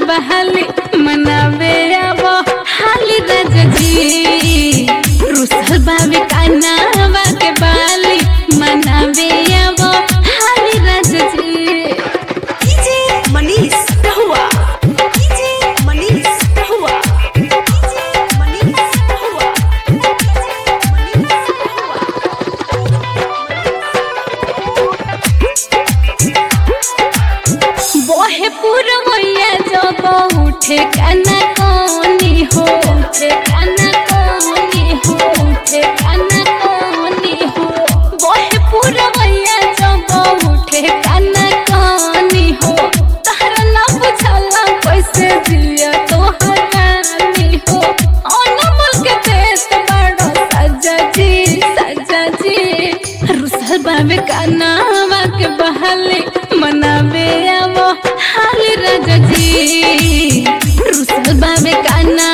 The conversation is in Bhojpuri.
बहाली मनावे आवो हाली राजा जी रुसल बाबे कानावा के बाली मनावे आवो हाली राजा जी डीजे मनीष रहुआ डीजे मनीष रहुआ डीजे मनीष रहुआ डीजे मनीष बहे पुरवैया जब उठे काना कोनी हो उठे काना कोनी हो उठे काना कोनी हो बहे पुरवैया जब उठे काना कोनी हो तहरा ना बुझला कैसे दिया तो हरानी हो अनमोल के देश बड़ो सजा जी सजा जी रुसल बाबे कानावा के बहाले मनावे आवो हाली राजा जी रुसल बाबे काना